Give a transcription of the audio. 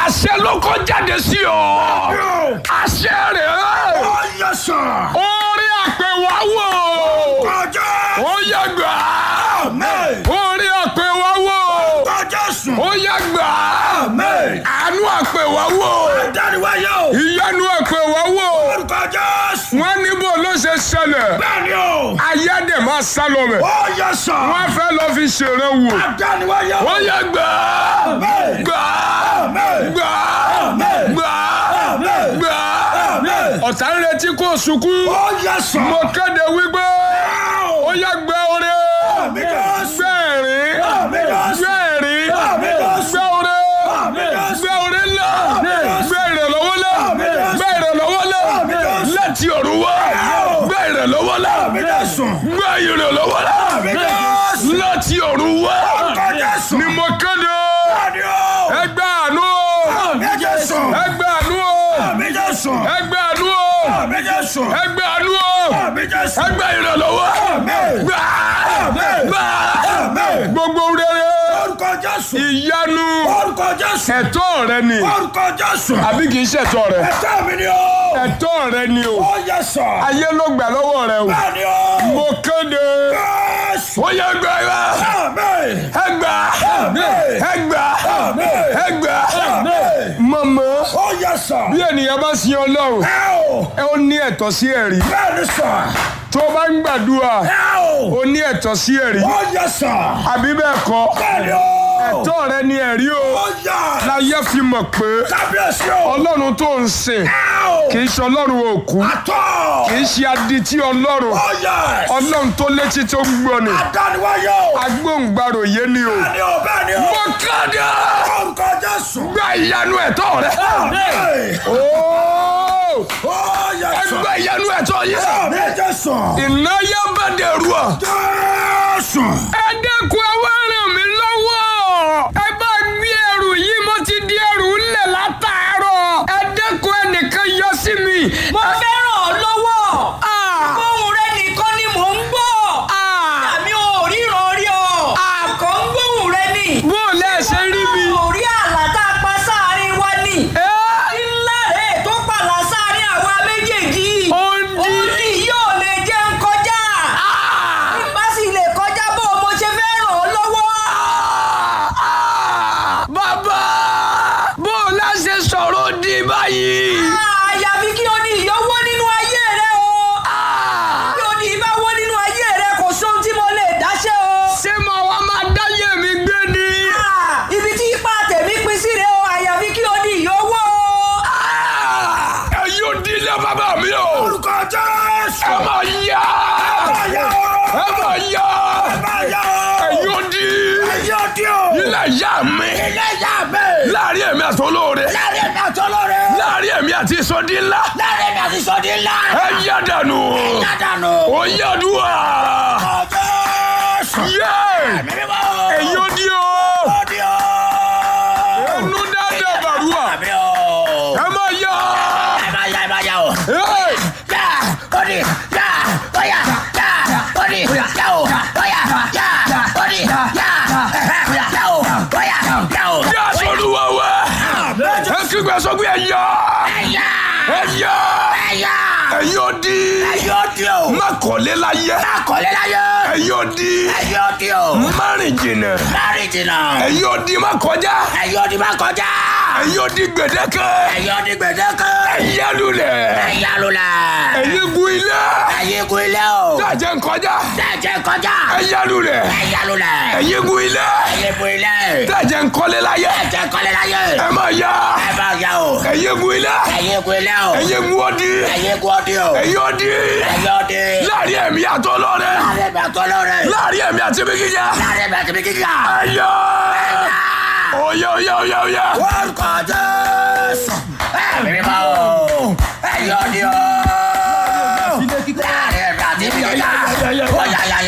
àṣẹ ló kọ́ jáde sí ọ àṣẹ rẹ̀ Ó yẹ sàn. orí àpèwà wò Kọjá. ó yẹ gbà Amen. orí àpèwà wò Kọjá sùn. ó yẹ gbà Amen. àánú àpèwà wò Dániwáyé o. ìyanu àpèwà wò Orúkọ Jésù. wọ́n níbo ló ṣe ṣẹlẹ̀ Bẹ́ẹ̀ni o. ayé dẹ̀ máa sá lọ mẹ́ Ó yẹ sàn. wọ́n fẹ́ lọ fi ṣèrè wò Dániwáyé o. ó yẹ gbà Amen. gbà Amen. gbà Amen. gbà Amen. gbà Amen. ọ̀tá ń retí kó sunkún Ó yẹ sàn. mo kéde wípé ó yẹ gbẹ oore Àmín Jésù. gbẹ̀rín Àmín Jésù. gbẹ̀rín Àmín Jésù. gbẹ oore Àmín Jésù. gbẹ oore ńlá Àmín Jésù. gbẹ ìrànlọ́wọ́ ńlá Àmín Jésù. gbẹ ìrànlọ́wọ́ ńlá Àmín Jésù. láti ọ̀run wá gbẹ ìrànlọ́wọ́ ńlá Àmín Jésù. gbẹ ìrànlọ́wọ́ ńlá Àmín Jésù. láti ọ̀run wá Orúkọ Jésù. ni mo kéde Bẹ́ẹ̀ni o. ẹgbẹ́ àánú Àmín Jésù. ẹgbẹ́ àánú Àmín Jésù. ẹgbẹ́ àánú Àmín Jésù. ẹgbẹ́ àánú Àmín Jésù. ẹgbẹ́ ìrànlọ́wọ́ Àmín. gbà Àmín. gbà Àmín. gbogbo rere Orúkọ Jésù. ìyanu Orúkọ Jésù. ẹ̀tọ́ rẹ ni Orúkọ Jésù. àbí kìí ṣẹ̀tọ́ rẹ Ẹ̀tọ́ mi ni o. ẹ̀tọ́ rẹ ni o Ó yẹ sàn. ayé ló gbà lọ́wọ́ rẹ o Bẹ́ẹ̀ni o. mo kéde Jésù. ó yẹ gbà wá Àmín. ẹgbà Àmín. ẹgbà Àmín. ẹgbà Àmín. mọ̀mọ́ Ó yẹ sàn. bí ènìyàn bá sin ọlọ́run Ẹ o. ẹ ó ní ẹ̀tọ́ sí ẹ̀rí Bẹ́ẹ̀ni sàn. tó bá ń gbàdúrà Ẹ o. ó ní ẹ̀tọ́ sí ẹ̀rí Ó yẹ sàn. àbí bẹ́ẹ̀ kọ́ Bẹ́ẹ̀ni o. ẹ̀tọ́ rẹ ni ẹ̀rí o Ó yẹ. láyé fi mọ̀ pé Kábíyèsí o. ọlọ́run tó ń sìn Ẹ o. kì í ṣe ọlọ́run òkú Àtọ̀. kì í ṣe adití ọlọ́run Ó yẹ. ọlọ́run tó létí tó ń gbọ́ ni Adániwáyé o. agbóhùngbàrò yé ni o. Bẹ́ẹ̀ni o. Bẹ́ẹ̀ni o. mo kéde Orúkọ Jésù. gba ìyanu ẹ̀tọ́ rẹ. Àmín. Ooo! Ó yẹ sàn. ẹgbẹ́ ìyanu ẹ̀tọ́ yìí. Àmín Jésù. ìnáyà bá dẹ̀rù ọ̀. Jésù. ẹ dẹ́kun ẹ wá ràn mí lọ́wọ́. ẹ bá gbé ẹrù yìí mo ti di ẹrù ńlẹ̀ látàárọ̀. ẹ dẹ́kun ẹnìkan yọ sí mi. mo fẹ́ ràn ọ́ lọ́wọ́ Ah! ohùn rẹ nìkan ni mò ń gbọ́ Ah! àmì ò ríran rí ọ àkọ́ ń gbóhùn rẹ ni bó o lẹ́ ṣe rí mi. ò rí àlá tá a pa sáàrin wa ni Ẹ́! ńlá rẹ̀ tó pàlà sáàrin àwa méjèèjì Ó ń di. ó ní yóò lè jẹ́ ń kọjá Ah! bá sì lè kọjá bó o mo ṣe fẹ́ ràn ọ́ lọ́wọ́ Ah! bàbá bó o lẹ́ ṣe sọ̀rọ̀ di báyìí. àyàfi kí o ní ìyọ́wọ́ nínú ayé rẹ o Ah! kí o ní ìbáwọ́ nínú ayé rẹ kò sóhun tí mo lè dáṣẹ́ o. ṣé mo wá máa dáyé mi gbé ni. Ah, ibi tí ipa tèmi pín sí rèé o àyàfi kí o di ìyówó o. ẹ yóò di ilé bàbá mi o. Orúkọ Jésù. ẹ máa yá. Ayé o. ẹ máa yá. Ayé ẹ o. yóò di Ayé o di o. ilé ìyá mi. Ilé ìyá mi. láàrin èmi àti olóore. Láàrin mi àti olóore. láàrin èmi àti ìsọdí ńlá. Láàrin mi àti sọ́dí ńlá. ẹ yá dànù. Yádànù. ó yá dùwà. Orúkọ Jésù. yé. Mímọ́. ẹ yóò di o. Ó di o. ẹnu dáadáa bàrúwà. Àmì o. ẹ máa yá. Ẹ máa yá ẹ máa yá o. Hey! Yá. Ó di. Yá. Ó yá. Yá. Ó di. Yá o. Ó yá. Yá. Ó di. Yá. Yá o. Ó yá. Yá o. yá sọlúwa wá. ẹ kígbe sọ pé ẹ yá. Ẹ̀yà. ẹ yá. Ẹ̀yà. ẹ yóò di. Ẹ̀yà ó di o. má kọ́lé láyé. Akọ̀lé láyé. ẹ yóò di. Ẹ̀yà ó di o. má rìn jìnnà. Láàrin jìnnà. ẹ yóò di má kọjá. Ẹ̀yà ó di máa kọjá. ẹ yóò di gbèdéke. Ẹ̀yà ó di gbèdéke. ẹ yá lulẹ̀. Ẹ̀yà lulẹ̀. ẹ̀yin gun ilé. Ẹ̀yìn gun ilé o. dájẹ́ ń kọjá. Dẹ́jẹ́ kọjá. ẹ yá lulẹ̀. Ẹ̀yà lulẹ̀. ẹ̀yin gun ilé. Ẹ̀yìn gun ilé. dájẹ́ ń kọ́lé láyé. Dẹ́jẹ́ kọ́lé láyé. ẹ má yá. Ẹ bá yá o. ẹ̀yin gun ilé. Ẹ̀yìn gun ilé o. ẹ̀yin gun ọdí. Ẹ̀yìn gun ọdí o. ẹ̀yin ọdí. Ẹ̀yìn ọdí. láàrin ẹ̀mí àtọ́ lọ́rẹ́. Láàrin mi àtọ́ lọ́rẹ̀. láàrin ẹ̀mí àti ibi gíga. Láàrin mi àti mi kíkà. ẹ̀yọ́. oyè oyè oyè oyè. Orúkọ Jésù. Ẹ̀mí mímọ́ o. Ẹ̀yìn ọdí o. Láàrin mi àti mi kíkà. Ó yá yá